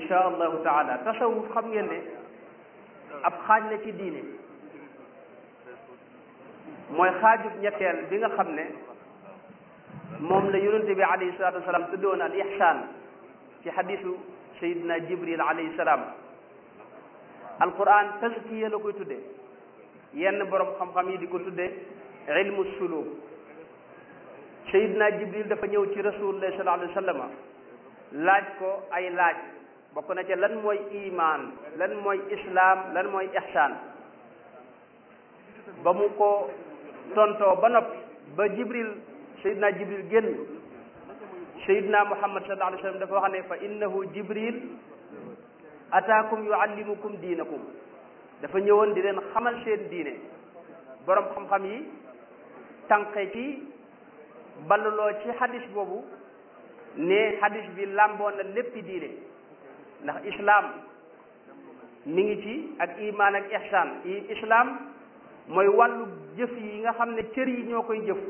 insha allahu taala tasawuf xam ngeen ne ab xaaj la ci diine mooy xaajub ñetteel bi nga xam ne moom la yonente bi alayhi salatu wasalaam tuddoon al ihsaan ci xadisu sayidina jibril alayhi salaam alquran tazkiya la koy tudde yenn borom xam-xam yi di ko tudde ilmu suluk sayidina jibril dafa ñëw ci rasulullah sallallahu alayhi wa sallam laaj ko ay laaj bokk na ca lan mooy iman lan mooy islam lan mooy ihsaan ba mu ko tontoo ba noppi ba jibril sayidina jibril génn sayidina muhammad sallallahu alayhi wa sallam dafa wax ne fa innahu jibril ataakum yuallimukum diinakum dafa ñëwoon di leen xamal seen diine borom xam-xam yi tànqe ci balluloo ci hadis boobu ne hadis bi làmboon na léppi diine ndax islam mi ngi ci ak iman ak ihsan i islam mooy wàllu jëf yi nga xam ne cër yi ñoo koy jëf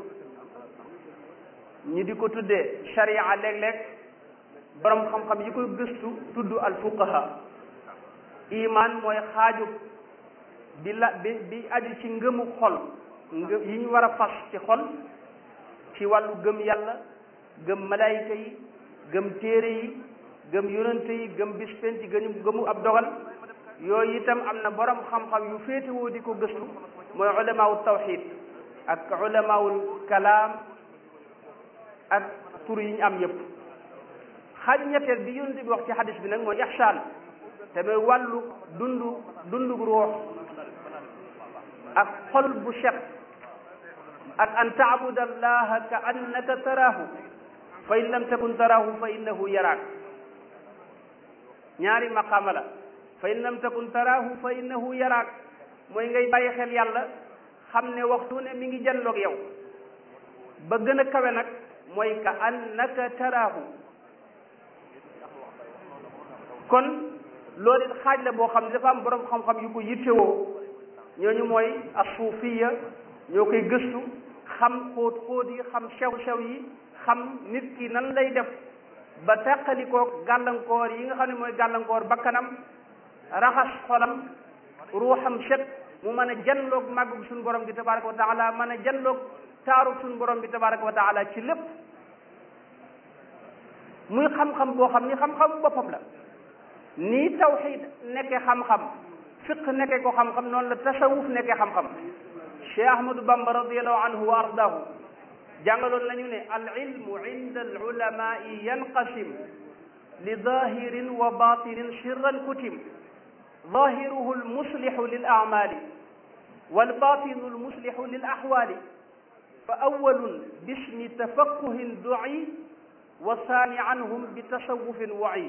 ñu di ko tuddee sharia léeg-léeg borom xam-xam yi koy gëstu tudd al fuqaha iman mooy xaaju bi la bi bi aju ci ngëmu xol ngë yi ñu war a fas ci xol ci wàllu gëm yàlla gëm malayka yi gëm téere yi gëm yonante yi gëm bis penc gëmu gëmu ab dogal yooyu itam am na borom xam-xam yu féetewoo di ko gëstu mooy ulamaawul tawxid ak ulamaawul kalaam ak tur yi ñu am yépp xaaj ñetteel bi yonante bi wax ci xadis bi nag mooy ihsaan te mooy wàllu dundu dundu ruux ak xol bu set ak an taabuda allaha ka annaka taraahu fa in lam takun taraahu fa innahu yaraak ñaari maqaama la fa in lam takun taraahu fa innahu yaraak mooy ngay bàyyi xel yàlla xam ne waxtu ne mi ngi janloog yow ba gën a kawe nag mooy ka annaka taraahu kon loolu it xaaj la boo xam ne dafa am borom xam-xam yu ko yittewoo ñooñu mooy asuufiya ñoo koy gëstu xam xóot xóot yi xam sew-sew yi xam nit ki nan lay def ba teqalikoo gàllankoor yi nga xam ne mooy gàllankoor bakkanam raxas xolam ruuxam set mu mën a janloog màggug suñu borom bi tabaraka wa taala mën a janloog taaru suñu borom bi tabaraka wa taala ci lépp muy xam-xam boo xam ni xam-xam boppam la nii tawxid nekkee xam-xam fiq nekkee ko xam-xam noonu la tasawuf nekkee xam-xam cheikh ahmadou bamba radiallahu anhu wa ardahu jàngaloon nañu ne al ilmu inda al ulamai yanqasim li zahirin wa batinin sirran kutim zahiruhu al muslihu lil amali wal batinu al muslihu lil ahwali fa awalun bismi tafaqquhin du'i wa saani anhum bi tasawufin wa'i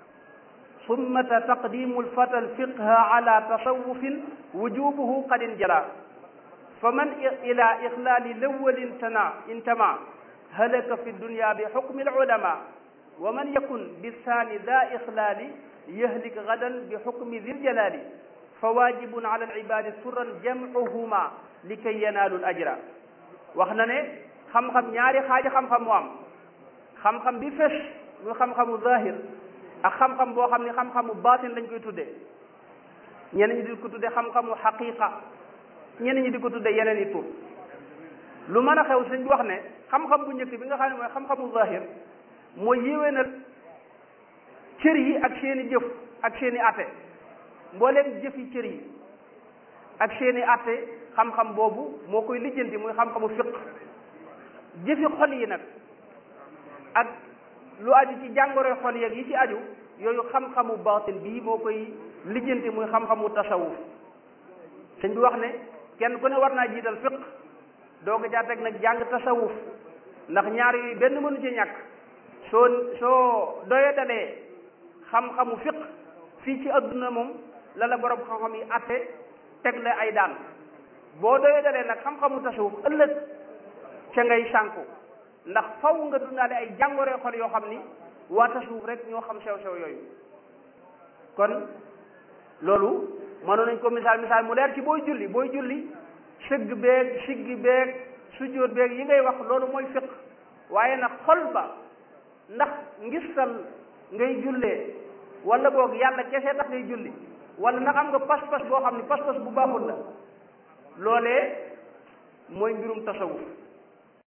ثم تقديم الفتى الفقه على تصوف وجوبه قد انجلى فمن إلى إخلال الأول انتمع انتمع هلك في الدنيا بحكم العلماء ومن يكن بالثاني ذا إخلال يهلك غدا بحكم ذي الجلال فواجب على العباد سرا جمعهما لكي ينالوا الأجر waxna ne xam-xam ñaari xaaji xam-xam mu am xam-xam bi fes muy xam-xamu zahir ak xam-xam boo xam ne xam-xamu baatin lañ koy tuddee ñenn ñi di ko tuddee xam-xamu xaqiqa ñenn ñi di ko tuddee yeneen i tur lu mën a xew sëñ bi wax ne xam-xam bu njëkk bi nga xam ne mooy xam-xamu zahir mooy yéwénal cër yi ak seeni jëf ak seeni atte mbooleem jëfi cër yi ak seeni atte xam-xam boobu moo koy lijjanti muy xam-xamu fiq jëfi xol yi nag ak lu aju ci jàngoro xol yeeg yi ci aju yooyu xam-xamu baatin bii moo koy lijjanti muy xam-xamu tasawuf sëñ bi wax ne kenn ku ne war naa jiital fiq doo ko caa teg nag jàng tasawuf ndax ñaar yooyu benn mënu ci ñàkk soo soo doye dalee xam-xamu fiq fii ci adduna moom la la borom xam-xam yi atte teg la ay daan boo doye dalee nag xam-xamu tasawuf ëllëg ca ngay sànku ndax faw nga dundaale ay jàngoree xol yoo xam ni waa tasawuf rek ñoo xam sew-sew yooyu kon loolu mënoon nañ ko misaal misaal mu leer ci booy julli booy julli sëgg beeg siggi beeg sujjóot beeg yi ngay wax loolu mooy fiq waaye nag xol ba ndax ngistal ngay jullee wala boog yàlla kese tax ngay julli wala ndax am nga pas-pas boo xam ne pas-pas bu baaxul la loolee mooy mbirum tasawuf